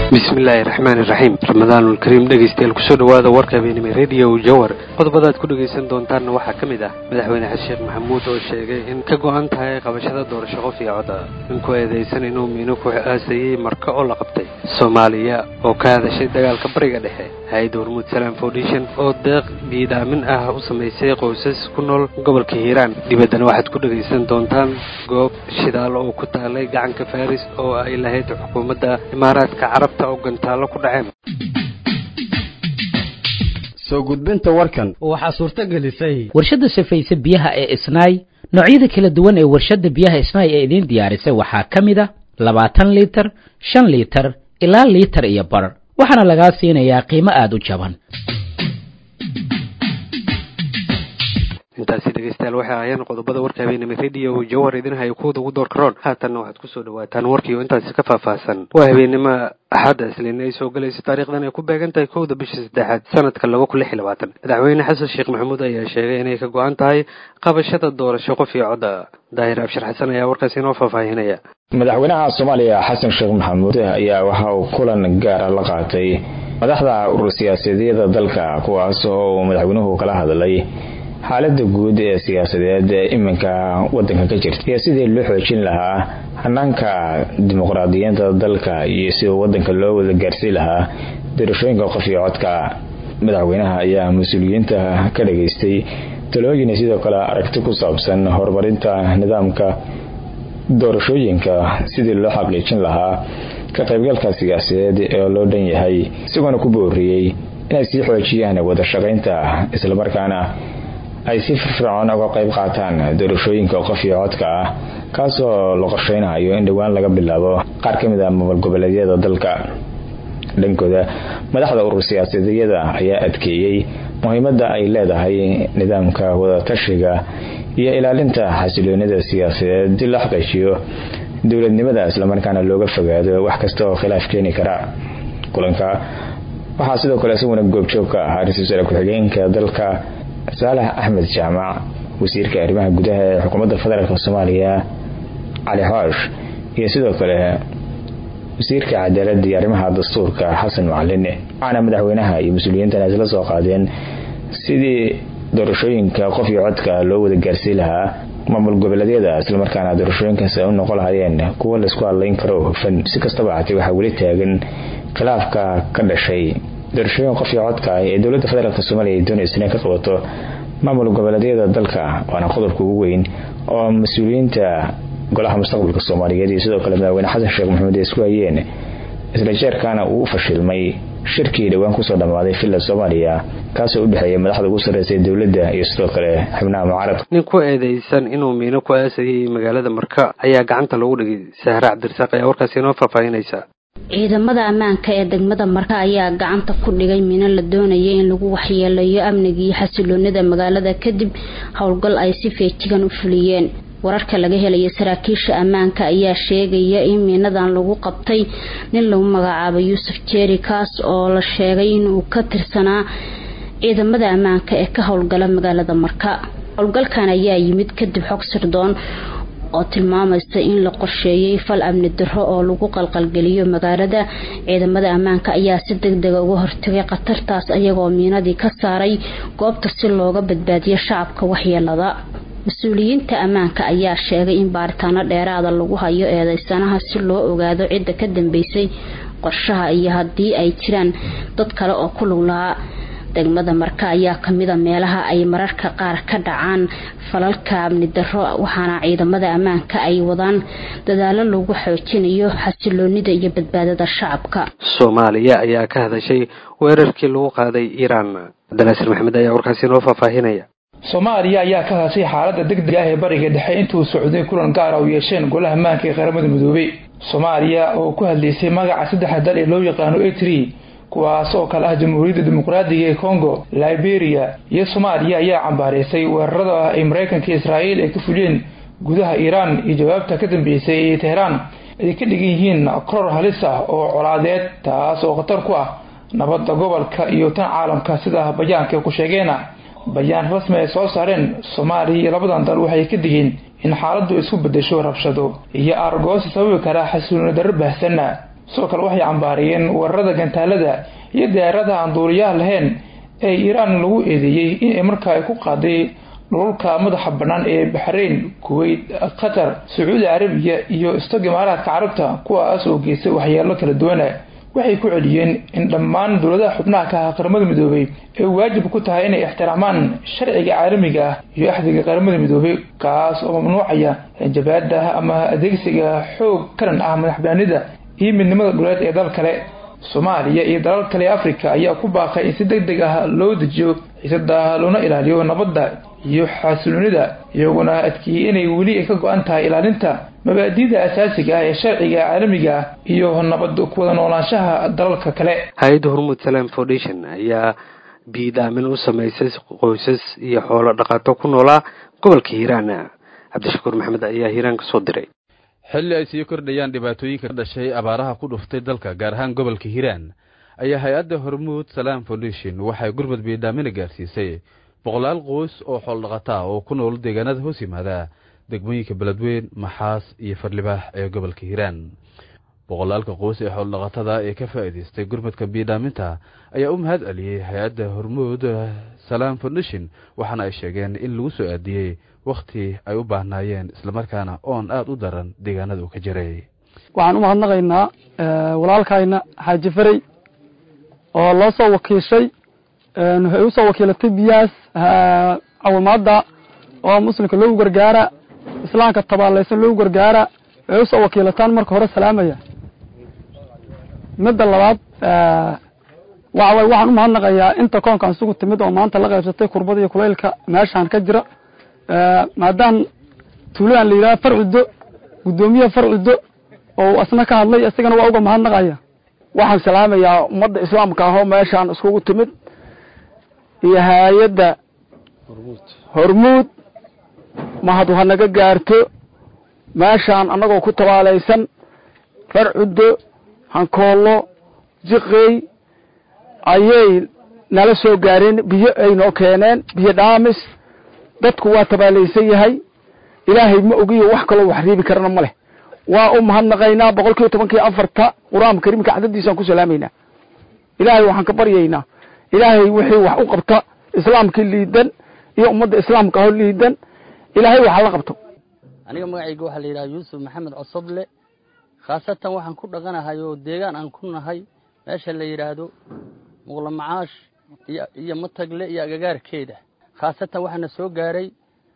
bismillaahi raxmaani raxiim ramadaanulkariim dhegaystayaal kusoo dhowaada warka habeenimo rediyo jawar qodobadaad ku dhegaysan doontaanna waxaa ka mid ah madaxweyne xasan sheekh maxamuud oo sheegay in ka go-an tahay qabashada doorasho qof iyo cod ah ninkuu eedaysan inuu miino ku aasayey marka oo la qabtay soomaaliya oo ka hadashay dagaalka bariga dhexe hay-adda hormuud salaam foundation oo deeq diidaamin ah u samaysay qoysas ku nool gobolka hiiraan dibaddana waxaad ku dhegaysan doontaan goob shidaal oo ku taalay gacanka faris oo ay lahayd xukuumadda imaaraadka carabta oo gantaallo ku dhaceen soo gudbinta warkan waxaa suurto gelisay warshadda safayse biyaha ee isnaay noocyada kala duwan ee warshadda biyaha isnaay ee idiin diyaarisay waxaa ka mid a labaatan liitar shan liitar ilaa liitar iyo bar waxaana lagaa siinayaa qiimo aada u jaban intaasi dhegaystayaal waxay ahaayeen qodobada warka habeenimo rediyo jawhar idin haya kuwada ugu door karoon haatanna waxaad kusoo dhawaataan warkii oo intaasi ka faahfaahsan waa habeenimo axadda islin ay soo gelayso taariikhdan ay ku beegan tahay kowda bisha saddexaad sanadka laba kun lix iyo labaatan madaxweyne xasan sheekh maxamuud ayaa sheegay inay ka go-an tahay qabashada doorasho qof iyo codda daahir abshir xasan ayaa warkaasi inoo faahfaahinaya madaxweynaha soomaaliya xasan sheekh maxamuud ayaa waxa uu kulan gaara la qaatay madaxda urur siyaasadeeda dalka kuwaas oo uu madaxweynuhu kala hadlay xaalada guud ee siyaasadeed ee iminka wadanka ka jirta iyo sidii loo xoojin lahaa hanaanka dimuqraadiyiinta dalka iyo sida wadanka loo wada gaarsiin lahaa doorashooyinka qof iyo codka madaxweynaha ayaa mas-uuliyiinta ka dhageystay talooyin sidoo kale aragti ku saabsan horumarinta nidaamka doorashooyinka sidii loo xaqiijin lahaa ka qaybgalka siyaasadeed ee loo dhan yahay isagoona ku booriyey inay sii xoojiyaan wada shaqaynta islamarkaana ay si firfircoon uga qayb qaataan doorashooyinka qof iyo codka ah kaasoo la qorsheynayo in dhowaan laga bilaabo qaar ka mid ah maamul goboleedyada dalka dhankooda madaxda urur siyaasadeeyada ayaa adkeeyey muhiimada ay leedahay nidaamka wadatashiga iyo ilaalinta xasiloonida siyaasadeed si la xaqiijiyo dowladnimada islamarkaana looga fogaado wax kasta oo khilaaf keeni kara kulanka waxaa sidoo kale isaguna goobjoog ka ahaa ra-iisul wasaare ku-xigeenka dalka saalax axmed jaamac wasiirka arrimaha gudaha ee xukuumadda federaalk soomaaliya cali xoosh iyo sidoo kale wasiirka cadaaladda iyo arrimaha dastuurka xasan macalin waxaana madaxweynaha iyo mas-uuliyiintan isla soo qaadeen sidii doorashooyinka qof iyo codka loo wada gaarsiin lahaa maamul goboleedyada islamarkaana doorashooyinkaas ay u noqon lahayeen kuwo laysku hadlayn karo oo hufan si kastaba hatay waxaa weli taagan khilaafka ka dhashay doorashooyin qof iyo codka ah ee dowladda federaalk soomaaliya ay doonaysa inay ka qabato maamul goboleedyada dalka waana qodobka ugu weyn oo mas-uuliyiinta golaha mustaqbalka soomaaliyeed iyo sidoo kale madaxweyne xasan sheekh maxamuud ay isku hayeen isla jeerkaana uu u fashilmay shirkii dhowaan kusoo dhammaaday villa soomaaliya kaasoo u dhexeeya madaxda ugu sarreysay dowladda iyo sidoo kale xubnaha mucaaradka nin ku eedaysan inuu miino ku aasayay magaalada marka ayaa gacanta lagu dhigay sahre cabdirasaaq ayaa warkaasi inoo faahfaahinaysa ciidamada ammaanka ee degmada marka ayaa gacanta ku dhigay miino la doonayay in lagu waxyeeleeyo amniga iyo xasiloonida magaalada kadib howlgal ay si feejigan u fuliyeen wararka laga helaya saraakiisha ammaanka ayaa sheegaya in miinadan lagu qabtay nin lagu magacaabo yuusuf jeeri kaas oo la sheegay inuu ka tirsanaa ciidamada ammaanka ee ka howlgala magaalada marka howlgalkan ayaa yimid kadib xog sirdoon oo tilmaamaysa in la qorsheeyay fal amni daro oo lagu qalqalgeliyo magaalada ciidamada ammaanka ayaa si degdega uga hortagay khatartaas ayagoo miinadii ka saaray goobta si looga badbaadiyo shacabka waxyeelada mas-uuliyiinta ammaanka ayaa sheegay in baaritaano dheeraada lagu hayo eedeysanaha si loo ogaado cidda ka dambeysay qorshaha iyo haddii ay jiraan dad kale oo ku lug lahaa degmada marka ayaa kamida meelaha ay mararka qaar ka dhacaan falalka amni daro waxaana ciidamada ammaanka ay wadaan dadaalo lagu xoojinayo xasiloonida iyo badbaadada shacabka soomaaliya ayaa ka hadashay weerarkii lagu qaaday iiraan cabdinaasir maxamed ayaa warkaasi inoo faahfaahinaya soomaaliya ayaa ka hadashay xaalada degdega ah ee bariga dhexe intuu socday kulan gaara u yeesheen golaha maanka ee qaramada midoobay soomaaliya oo ku hadlaysay magaca saddexa dal ee loo yaqaano etri kuwaas oo kale ah jamhuuriyadda dimuqraadiga ee congo liberia iyo soomaaliya ayaa cambaareysay weerarada ah ay maraykanka israa'iil ay ka fuliyeen gudaha iiraan iyo jawaabta ka dambeysay ee teheraan ay ka dhigan yihiin koror halis ah oo colaadeed taas oo khatar ku ah nabadda gobolka iyo tan caalamka sida bayaanka ku sheegeena bayaan rasmi ay soo saareen soomaaliya iyo labadan dal waxay ka digeen in xaaladdu isku bedesho rabshado iyo aargoosi sababi kara xasuulina darro baahsanna sidoo kale waxay cambaariyeen weerarada gantaalada iyo diyaaradaha aan duuliyaha lahayn ee iiraan lagu eedeeyey in ay markaa ay ku qaaday dhulalka madaxa bannaan ee baxrayn kuweyt qatar sacuudi carabiya iyo istog imaaraadka carabta kuwaas oo geystay waxyeelo kala duwana waxay ku celiyeen in dhammaan dowladaha xubnaha ka ah qaramada midoobay ay waajib ku tahay inay ixtiraamaan sharciga caalamiga ah iyo axdiga qaramada midoobay kaas oo mamnuucaya jabaada ama adeegsiga xoog karan ah madaxbanaanida iyo midnimada dhuleed ee dal kale soomaaliya iyo dalal kale ee africa ayaa ku baaqay in si deg deg ah loo dejiyo xiisada loona ilaaliyo nabadda iyo xaasiloonida iyaguna adkeeyey inay weli ka go-an tahay ilaalinta mabaadi'da asaasiga ah ee sharciga caalamiga ah iyo nabad kuwada noolaanshaha dalalka kale hay-adda hormuud salam foundation ayaa biidaamin u samaysay qoysas iyo xoolo dhaqato ku noolaa gobolka hiiraan cabdishakuur maxamed ayaa hiiraan ka soo diray xilli ay sii kordhayaan dhibaatooyinka ka dhashay abaaraha ku dhuftay dalka gaar ahaan gobolka hiiraan ayaa hay-adda hormuud salam foundation waxay gurmud biidhaamina gaarsiisay boqolaal qoys oo xooldhaqataa oo ku nool deegaanada hoos yimaada degmooyinka beledweyn maxaas iyo farlibaax ee gobolka hiiraan boqolaalka qoys ee xooldhaqatada ee ka faa'iidaystay gurmudka biidhaaminta ayaa u mahad celiyey hay-adda hormuud salam foundation waxaana ay sheegeen in lagu soo aadiyey wakhti ay u baahnaayeen islamarkaana oon aada u daran deegaanada uu ka jiray waxaan u mahadnaqaynaa walaalkayna xaaji farey oo loo soo wakiishay waxay u soo wakiilatay biyahaas cawimaadda oo muslimka loogu gargaara islaamka tabaalaysan loogu gargaara waxay usoo wakiilataan marka hore salaamaya midda labaad waxa way waxaan u mahadnaqayaa inta koonkan isugu timid oo maanta la qaybsatay kurbada iyo kulaylka meeshaan ka jira maadaam tuuladan la yidhaha farcuddo guddoomiyaha farcuddo oo asna ka hadlay isagana waa uga mahadnaqaya waxaan salaamayaa ummadda islaamka ahoo meeshaan iskugu timid iyo hay-adda hormuud mahad ha naga gaarto meeshaan annagoo ku tabaalaysan farcuddo hankoollo jiqey ayay nala soo gaareen biyo ay noo keeneen biyo dhaamis dadku waa tabaalaysan yahay ilaahay ma ogiyo wax kaloo wax riibi karana ma leh waa u mahadnaqaynaa boqol kiiba tobankii afarta qur-aanka kariimka cadadiisaan ku salaamaynaa ilaahay waxaan ka baryaynaa ilaahay wixii wax u qabta islaamkii liidan iyo ummadda islaamka aho liidan ilaahay waxa la qabto aniga magacayga waxaa la yidhaha yuusuf maxamed cosoble khaasatan waxaan ku dhaqanahay oo deegaan aan ku nahay meesha la yidhaahdo muqla macaash iyo matagle iyo agagaarkeeda khaasatan waxaana soo gaaray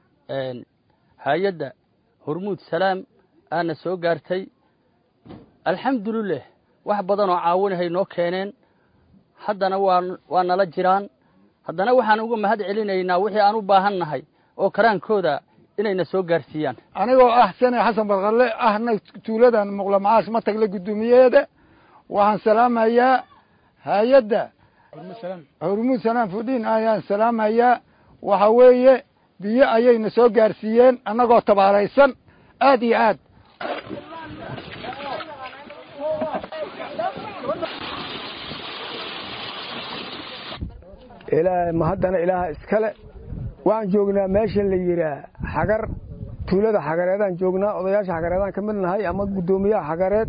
hay-adda hormuud salaam aana soo gaartay alxamdulilah wax badan oo caawinahay noo keeneen haddana waa waa nala jiraan haddana waxaan uga mahad celinaynaa wixii aan u baahan nahay oo karaankooda inayna soo gaarsiiyaan anigoo ah sane xasan barkalle ahna tuuladan muqla macaash matagle guddoomiyeeda waxaan salaamayaa hay-adda hormuud salaam fudhiin ayaan salaamayaa waxa weeye biyo ayayna soo gaarsiiyeen annagoo tabaalaysan aad iyo aad ilaahay ma haddana ilaaha iskale waxaan joognaa meesha la yidhaah xagar tuulada xagareedaan joognaa odayaasha xagareedaan ka mid nahay ama guddoomiyaha xagareed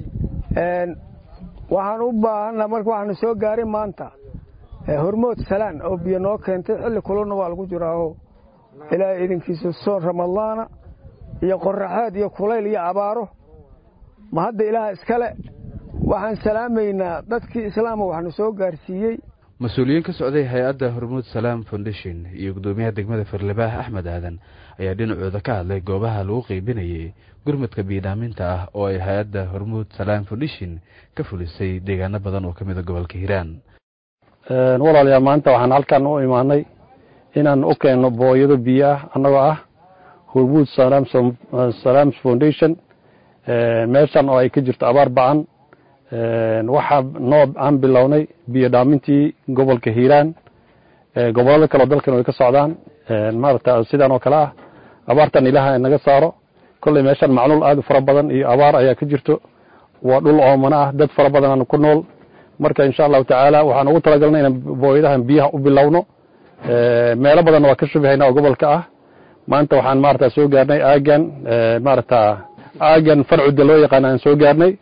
waxaan u baahanna marka waxaana soo gaaray maanta hormood salaan oo biyo noo keentay xilli kulana waa lagu jiraaoo ilaahay idinkiisa soon ramadaana iyo qoraxeed iyo kulayl iyo abaaro ma hadda ilaah iskale waxaan salaamaynaa dadkii islaama waxna soo gaarsiiyey mas-uuliyiin ka socday hay-adda hormuud salaam foundation iyo guddoomiyaha degmada farlabaax axmed aadan ayaa dhinacooda ka hadlay goobaha lagu qeybinayay gurmadka biidhaaminta ah oo ay hay-adda hormuud salaam foundation ka fulisay deegaano badan oo ka mida gobolka hiiraan walaalayaal maanta waxaan halkan u imaanay inaan u keenno booyado biyo ah annagoo ah hormuud salaams foundation meeshan oo ay ka jirto abaar ba-an waxaa noo aan bilownay biyo dhaamintii gobolka hiiraan gobolada kaleo dalkan way ka socdaan maarata sidaan oo kale ah abaartan ilaaha naga saaro kolley meeshan macluul aad u fara badan iyo abaar ayaa ka jirto waa dhul oomana ah dad fara badan aan ku nool marka insha allahu tacaala waxaan ugu talagalnay inaan booyadahan biyaha u bilowno meelo badanna waa ka shubihayna oo gobolka ah maanta waxaan maarata soo gaarnay aagan maarata aagan farcudda loo yaqaan aan soo gaarnay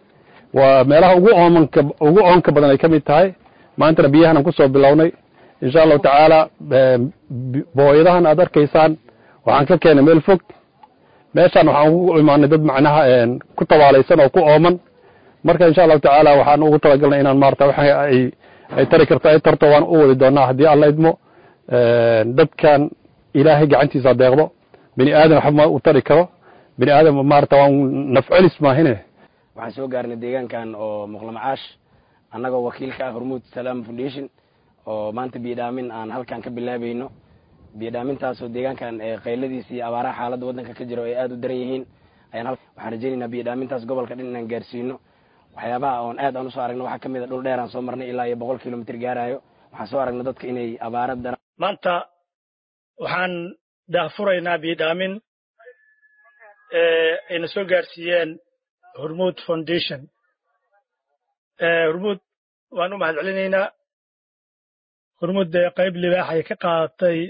waa meelaha ugu oomanka ugu oonka badan ay ka mid tahay maantana biyahan aan kusoo bilownay insha allahu tacaala booyadahan aad arkaysaan waxaan ka keenay meel fog meeshaan waxaan ugu imaanay dad macnaha ku tabaalaysan oo ku ooman marka insha allahu tacaala waxaan ugu talagalnay inaan maarata waxa ay ay tari karto ay tarto waan u wadi doonaa haddii alla idmo dadkan ilaahay gacantiisa deeqdo bini aadan waxba ma u tari karo bini aadan maarata waan nafcelis maahine waxaan soo gaarnay deegaankan oo muqlamacaash annagoo wakiilka ah hormuud salaam foundation oo maanta biyodhaamin aan halkan ka bilaabayno biyodhaamintaasoo deegaankan qayladiisa iyo abaaraha xaaladda waddanka ka jiro ay aada u daran yihiin ayaan waxaan rajaynaynaa biyodhaamintaas gobolka dhan inaan gaarsiino waxyaabaha oon aad aan usoo aragno waxaa ka mid a dhul dheer aan soo marnay ilaa iyo boqol kilomitr gaarayo waxaan soo aragnay dadka inay abaara daran maanta waxaan daahfuraynaa biyodhaamin ayna soo gaarsiiyeen hormuud foundation hormuud waan u mahad celinaynaa hormuud dee qayb libaax ay ka qaadatay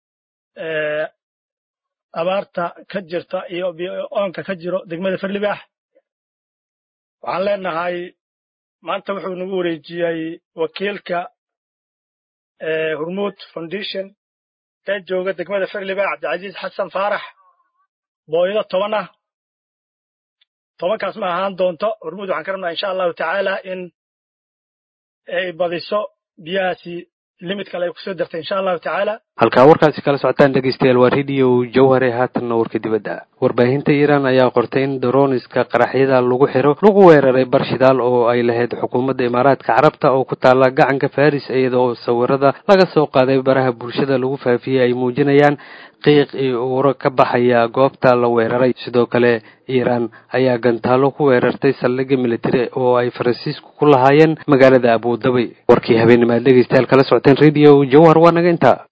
abaarta ka jirta iyo oonka ka jiro degmada farlibaax waxaan leenahay maanta wuxuu nagu wareejiyey wakiilka hormuud foundation ee jooga degmada farlibaax cabdicasiis xasan faarax booyado toban ah tobankaas ma ahaan doonto hormuud waxaan ka rabnaa insha allahu tacaala in ay badiso biyahaasi limid kale ay kusoo dartay insha allahu tacaala halkaa warkaasi kala socotaan dhegeystayaal waa radio jawhare haatanna warka dibadda warbaahinta iiraan ayaa qortay in daroniska qaraxyada lagu xiro lagu weeraray bar shidaal oo ay lahayd xukuumadda imaaraadka carabta oo ku taalla gacanka faris iyadoo sawirada laga soo qaaday baraha bulshada lagu faafiyey ay muujinayaan qiiq iyo uuro ka baxaya goobta la weeraray sidoo kale iiraan ayaa gantaalo ku weerartay saldhigga militari oo ay faransiisku ku lahaayeen magaalada abudabi warkii habeennimaad dhegeystayaal kala socoteen radio jawhar waa naga intaa